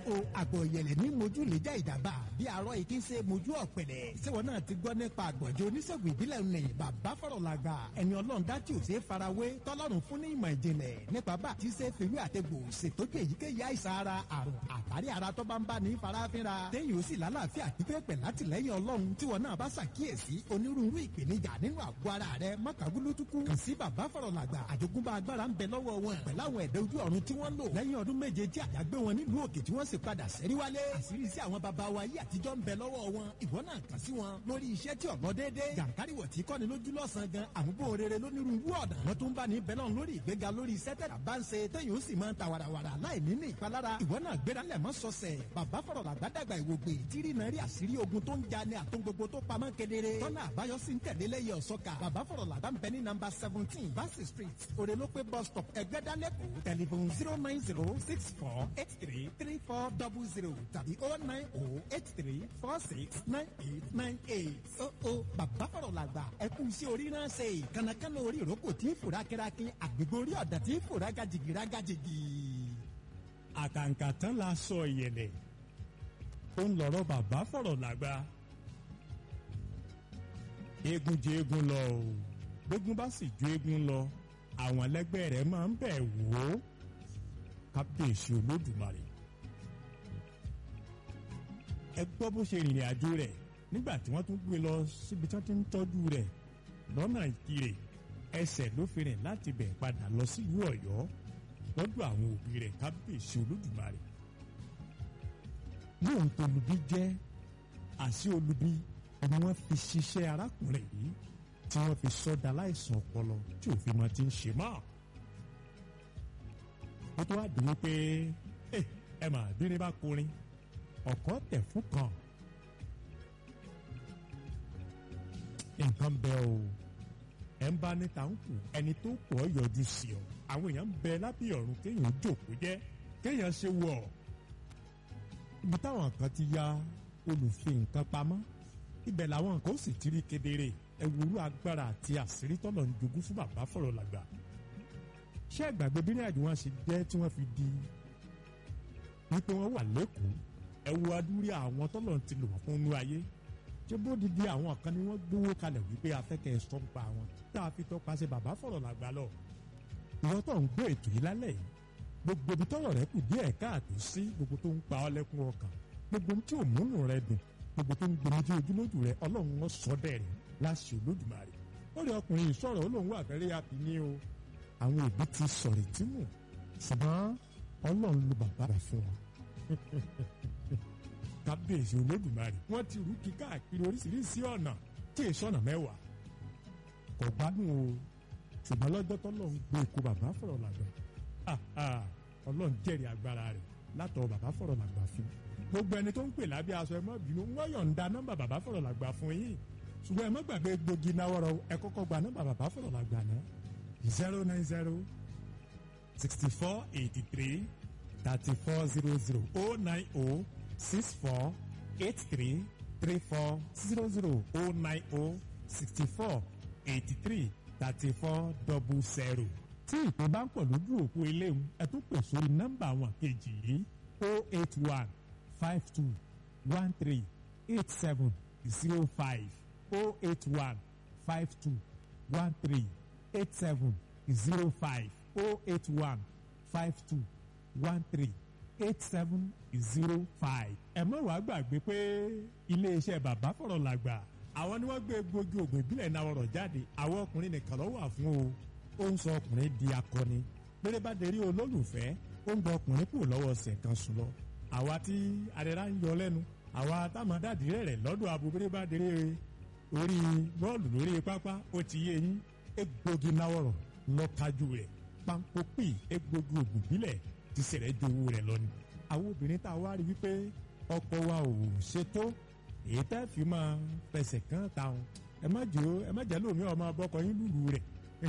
o àgbọ̀ ìyẹ̀lẹ̀ ní mojú lè já ìdàbà bí arọ́ ìkí ṣe mojú ọ̀pẹ̀lẹ̀ ṣéwọ́n náà ti gbọ́ nípa àgbọ̀njẹ́ oníṣègùn ìbílẹ̀ ní bàbá fọ̀rọ̀ làgbà ẹni ọlọ́run dá tí ò ṣe é farawé tọ́lọ́run fún ní ìmọ̀ ìjìnlẹ̀ nípa bá àti ṣe fèwé àtẹ̀gbò ṣètọ́jú èyíkéyìí àìsàn ara àrùn àtàrí ara tó bá ń bá ní farafinra téyìn ó sì lálàáfíà pípẹ́ pẹ̀ látìlẹ́yìn ọlọ́run tí wọn náà bá ṣàkíyèsí onírúurú ìpèníjà nínú àgọ́ ara rẹ mọ́kàgúlútukú kàn sí bàbá fọ̀rọ̀ làgbà àjogúnbá agbára ń bẹ lọ́wọ́ wọn pẹ̀lú àwọn ẹ̀dá ojú ọ̀run tí wọ́n lò lẹ́yìn ọdún méje tí àyàgbé wọn nílùú òkè tí wọ́n sì padà sẹ́rí wálé àṣírí sí àwọn baba wa yìí àtijọ́ ń bẹ lọ́wọ́ wọn ìwọ náà kàn sí wọn lórí iṣẹ́ tí ọ̀nà déédéé jàǹkáríwọ̀ tí kọ́ni lójú lọ́sàn-án gan àmúbò rere lónírúurú ọ̀nà wọn tún bá ní bẹ́lọ̀ lórí ìgbéga lórí iṣẹ́ tẹ̀dá bá ń ṣe téyìn ó sì máa ń ta wàràwàrà láì ní ní ìpalára ìwọ náà gbéra lẹ̀ mọ́ sọ̀sẹ̀ bàbá fọ̀rọ̀ làgbàdàgbà ìwògbè tírí náà rí àṣírí ogun tó ń ja ní àtún gbogbo tó pamọ́ kedere tọ́nà àbáyọ sí ń tẹ̀lé lẹ́yìn ọ̀sọ́ka bàbá fọ̀rọ̀ làgbà ń bẹ ní nàmbà seventeen Bassey street òrèlópé bus stop ẹgbẹ́dálẹ́kọ̀ọ́ tẹlifon zero nine zero six four eight three three four double zero tàbí oh nine oh eight three four six nine eight nine eight oh oh bàbá fọ̀rọ̀ làgbà ẹkú iṣẹ́ orí náà ṣe kànákànná orí ìrókò tí ń fòrá kẹ́rákí àgbègbè orí ọ̀dà tí ń fòrá gajìgì rágajìgì. àkàǹkà tán la sọ ìyẹ̀lẹ̀ ó ń lọ́rọ̀ bàbá fọ̀rọ̀ làgbà eégún jẹ eégún lọ o gbógun bá sì ju eégún lọ àwọn ẹlẹgbẹ́ rẹ̀ máa ń bẹ̀ wò ó kábíyèsí olódùmarè ẹ gbọ́ bó ṣe rìnrìn àjò rẹ̀ nígbà tí wọ́n tún gbé lọ síbi tí wọ́n ti ń tọ́jú rẹ̀ lọ́nà ìkirè ẹsẹ̀ ló fi rìn láti bẹ̀ padà lọ sílùú ọ̀yọ́ lọ́dọ̀ àwọn òbí rẹ̀ kábíyèsí olódùmarè lóun tó lubi jẹ́ àṣì olubi ni wọ́n fi ṣiṣẹ́ arákùnrin yìí tí wọ́n fi sọ́dà láìsàn ọpọlọ tí òfin máa ti ń ṣe mọ́. ó tó wá dùn pé ẹ mà bírin bá korin ọ̀kọ́ tẹ̀ fún kan. nǹkan bẹ o ẹ ń bá níta ń kù ẹni tó pọ̀ yọjú sí ọ àwọn èèyàn ń bẹ lábẹ́ ọ̀run kéèyàn jókòó jẹ́ kéèyàn ṣe wọ̀ ibi táwọn kan ti ya olùfi nǹkan pamọ́ ibẹ̀ làwọn nǹkan ó sì ti rí kedere ẹwúrú agbára àti àṣírí tọ́lọ̀ ń jogún fún bàbá fọ̀rọ̀ làgbà ṣé ẹgbàgbé bí ní àjò wọn ṣe jẹ́ tí wọ́n fi di wípé wọ́n wà lẹ́kọ̀ọ́ ẹwu adúrí àwọn tọ́lọ̀ ti lò wọ́n fún inú ayé ṣé bó di di àwọn kan ni wọ́n gbówó kalẹ̀ wípé afẹ́kẹ́ sọ ń pa wọn tá a fi tọpasẹ̀ bàbá fọ̀rọ̀ làgbà lọ ìwọ́n tó ń gbé ètò yìí lálẹ́ yìí gbogbo ibi tọ́rọ̀ rẹ kù díẹ̀ káàtó sí gbogbo tó ń pa ọ́ lẹ́kún ọkàn gbogbo tí ò múnú rẹ dùn gbogbo tó ń gbomi tí ojúlójú rẹ ọlọ́run wọn sọ dẹ̀rẹ̀ láṣẹ olódùmarè ó rí ọkùnrin ìṣọ̀rọ̀ ó lóun wà fẹ́rẹ́ yàtí ní o àwọn òbí ti sọ̀rọ̀ tí mù ṣùgbọ́n ọlọ́run ló bàbá rẹ̀ fún wọn. kábíyèsí olódùmarè wọ́n ti rú kí káàkiri oríṣiríṣi ọ̀nà tí èso ọ̀nà mẹ́wàá kò gbádùn o ṣùgbọ́n lọ́jọ́ tọ́lọ́run gbé ikú bàbá fọ̀rọ̀ làgbà ọlọ́run jẹ́rìí agbára rẹ̀ látọ̀ bàbá fọ̀rọ̀ làgbà fún gbogbo ẹni tó ń pè lábẹ́ aṣọ ẹ má bínú wọ́n yọ̀ǹda nọ́mbà bàbá fọ̀rọ̀ làgbà fún yín ṣùgbọ́n ẹ má gbàgbé gbòógì náwọ́rọ̀ ẹ kọ́kọ́ gba nọ́mbà bàbá fọ̀rọ̀ làgbà náà zero nine zero sixty four eighty three thirty four zero zero oh nine oh six four eight three three four zero zero oh nine oh sixty four eighty three thirty four double zero tí ìpè bá ń pọ̀ lójú òpó eléwu ẹ tún pè sórí nọ́mbà àwọn kejì yìí oh eight one five two one three eight seven zero five oh eight one five two one three eight seven zero five oh eight one five two one three eight seven zero five. ẹ má wàá gbàgbé pé iléeṣẹ́ bàbá fọ̀rọ̀ làgbà àwọn ni wọ́n gbé gbòógì ògùn ìbílẹ̀ náà ọ̀rọ̀ jáde àwọn ọkùnrin nìkan ló wà fún o ó ń sọ ọkùnrin di akọni péré bá dé rí olólùfẹ́ ó ń gba ọkùnrin kúrò lọ́wọ́ ọ̀sẹ̀ kan sùn lọ àwa tí adẹ́rà ń yọ lẹ́nu àwa táwọn dàdí rẹ̀ lọ́dọ̀ abo péré bá dé rí orí bọ́ọ̀lù lórí pápá ó ti yé yín egbògi náwọ̀rọ̀ lọ́kájú rẹ̀ pampopì egbògi ògùn bílẹ̀ ti sẹ̀rẹ̀ ju owó rẹ̀ lọ ni. àwọn obìnrin tá a wá rí wípé ọkọ wa ò ṣètò èyí tẹ́ fi máa fẹsẹ̀ kán táwọn ẹ má jẹ́ ẹ má jẹ́ lómi ọmọ bọ́kọ yín lùlù rẹ̀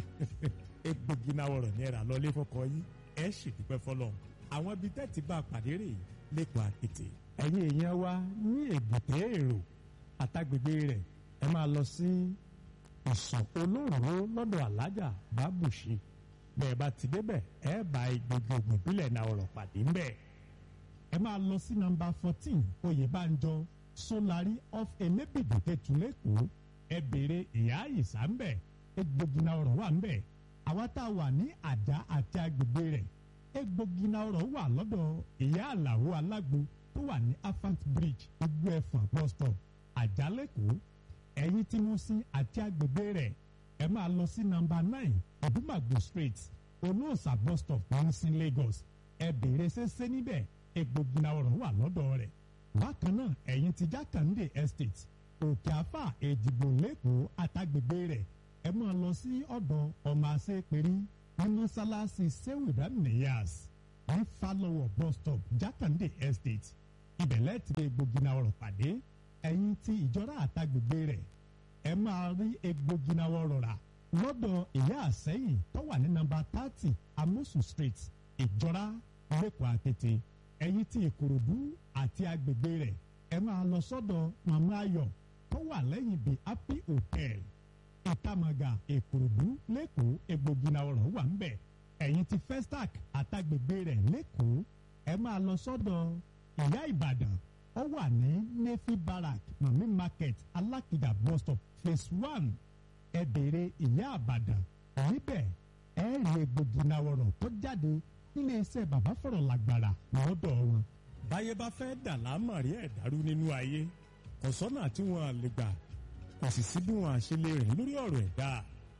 egbògi náwọ̀rọ̀ ní ẹ̀rà lọ́lé fọkọ yín ẹ̀ ṣèdúpẹ́ fọlọ́ àwọn ibi tẹ́ ti bá a pàdé rè lẹ́kọ̀ọ́ àtètè. ẹ̀yin èèyàn wa ní èbúté èrò àtàgbègbè rẹ̀ ẹ máa lọ sí ìsàn olóró lọ́dọ̀ alájà bábùṣe bẹ́ẹ̀ bá ti débẹ̀ ẹ bá gbogbo ògùn bílẹ̀ náà ọ̀rọ̀ pàdé ńbẹ̀ ẹ máa lọ sí nọ́mbà fourteen oyèbánjọ solari of elébìdì tẹ̀túlẹ̀kọ́ ẹ béèrè ìyá ìsà ń bẹ̀ egbògina ọ̀rọ̀ wà ń bẹ̀ àwa tá a wà ní àjà àti agbègbè rẹ̀ egbògina ọ̀rọ̀ wà lọ́dọ̀ ìyá àlàó alágbo tó wà ní afant bridge ojú ẹ̀fọ̀n bus stop àjálẹ̀kọ́ ẹ̀yìn tí mo sin àti agbègbè rẹ̀ ẹ máa lọ sí nọ́mbà nine ọdúnmàgbò street olóòsà bus stop ní sin Lagos ẹ béèrè ṣẹṣẹ níbẹ̀ egbògina ọ̀rọ̀ wà lọ́dọ̀ rẹ̀ bákan náà ẹ̀yìn tí jákàndé estate òkè àfà èjìgbò lẹ́kọ̀ọ́ àtàgbègbè rẹ̀ ẹ máa lọ sí ọ̀dọ̀ ọmọ àṣepẹ̀rí ní mọ́sálásí sehu ibrahim niyas ní falọ́wọ̀ bus stop jákàndé estate ibẹ̀ lẹ́ẹ̀tì egbògina ọ̀rọ̀ pàdé ẹ̀yìn tí ìjọra àtàgbègbè rẹ̀ ẹ máa rí egbògina ọ̀rọ̀ rà lọ́dọ̀ ìyá àsẹ́yìn tó wà ní nọ́mbà thirty amosu street ìjọra lẹ́kọ̀ọ́ àkété ẹ̀yìn tí ìkòròdú àti agbègbè rẹ̀ ẹ máa lọ sọ́dọ̀ màmá ayọ̀ tó wà lẹ́yìn the happy hotel ìtàmàgà ìkòròdú lẹ́kọ̀ọ́ egbògina ọ̀rọ̀ wà ń bẹ̀ ẹ̀yìn tí festac àtàgbègbè rẹ̀ lẹ́kọ̀ọ́ ẹ máa lọ sọ́dọ̀ ìyá ìbàdàn ó wà ní nefi barrack mami market alákìjà bus stop phase one ẹ béèrè ìyá àbàdàn níbẹ̀ ẹ rí egbògina ọ̀rọ̀ tó jáde nílé iṣẹ́ bàbá fọ̀rọ̀ làgbàrà lọ́dọ̀ wọn. báyé bá fẹ́ dà lámàrí ẹ̀ dàrú nínú ayé kò sọ́nà tí wọ́n lè gbà kò sì sí bí wọ́n á ṣe lè rìn lórí ọ̀rọ̀ ẹ̀dá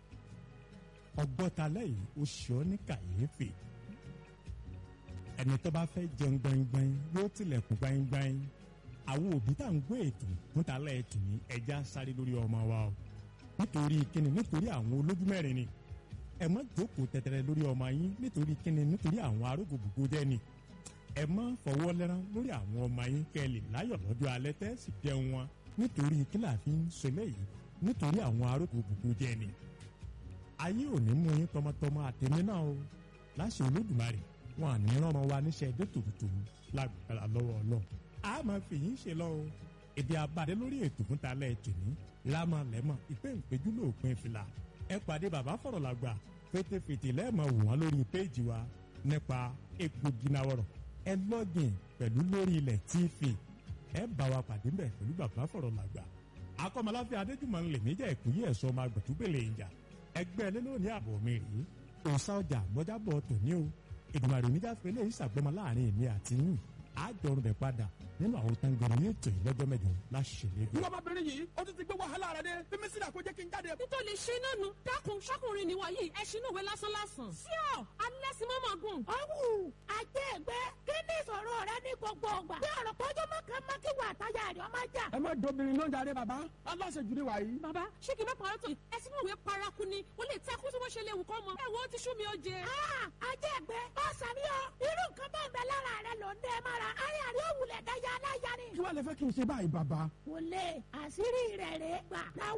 ọgbọ́ta lẹ́yìn ó ṣe ọ́ ní kàyéfì ẹni tó bá fẹ́ jẹun gbaingbain yóò tilẹ̀kùn gbaingbain àwọn òbí tá à ń gbé ètò fúnta lẹ́ẹ̀tù ní ẹja sáré lórí ọmọ wa o nítorí kíni nítorí àwọn olójú mẹ́rin ni ẹ má jókòó tẹ̀tẹ̀rẹ̀ lórí ọmọ yín nítorí kíni nítorí àwọn arógbòbògbò jẹ́ ni ẹ má fọwọ́ lẹ́rán lórí àwọn ọmọ yín kẹ́ ẹ lè láyọ̀ lọ́jọ́ alẹ́ tẹ́ sì jẹun wọn nítorí kí la fi ń ṣẹlẹ̀ yìí nítorí àwọn arógbòbògbò jẹ́ ni ayé ò ní mú yín tọmọtọmọ àtẹ̀mí náà o láṣẹ olódùmarè wọn à ní rán ọmọ wa níṣẹ́ dé tòótòó lágbára lọ́wọ́ ọlọ́run a máa fi yín ṣe lọ o èdè àbàdé lórí ètò fún talẹ́ ètò ní lámà lẹ́mọ̀ ìpè ìpéjú lóòpin fìlà ẹ pàdé bàbá fọ̀rọ̀ làgbà fètèfètè lẹ́ẹ̀mọ̀ wò wọ́n lórí péèjì wa nípa egbògi náwọ̀rọ̀ ẹ lọ́gìn pẹ̀lú lórí ilẹ̀ tv ẹ bá wa pàdé mbẹ̀ pẹ̀lú bàbá fọ̀rọ̀ làgbà akọ́mọláfẹ́ adéjùmọ̀ ńlẹ̀ méjà ìkúyè ẹ̀sọ́ máa gbẹ̀túgbèlè ìjà ẹgbẹ́ ẹlẹ́lónìí àbọ̀ mi rèé òòsà ọjà mọ́jábọ̀ tòní o ìdùnnàrè oníjàfẹ́ lè ṣàgbọ́mọ láàrin èmi àti yín àjọrùn bẹ̀ padà nínú àwọn tangbẹ̀rẹ̀ ní ètò yìí lọ́jọ́ mẹ́jọ láṣẹlẹ̀. ìwọ ọmọbìnrin yìí ó ti ti gbé wàhálà rẹ dé fímí sílẹ̀ kó jẹ́ kí n jáde. nítorí ṣe náà nu dákun ṣọkùnrin ni wọ̀nyí ẹṣin náà wé lásán lásán. sí ọ alẹ́ sí mọ́mọ́ gùn. ọ̀wù ajé ẹgbẹ́ kí ni ìṣòro rẹ ní gbogbo ọgbà. bí ọ̀rọ̀ pọ́jọ́ mọ́kàn mọ́kì wà táyà rẹ̀ ọmọ jà. ẹ má dobìnrin ló ń darí bàbá aláṣejù ni wàyí. bàbá ṣé kí n bá parọ́ tó ẹṣin náà wé paraku ni ó lè takú tí wọ́n ṣe léwu kọ́ mọ. ẹ wo ti sú mi ó jẹ. ajé ẹgbẹ́ ọ̀sán ni ọ irú nǹkan bá ń bẹ lára rẹ ló ń dẹ mọ́ra ayé àrí òwúlẹ̀ dáyà aláya ni. kí wàá lè fẹ́ kí n ṣe báyìí bàbá. kò lè àṣírí rẹ̀ rẹ̀ gbà.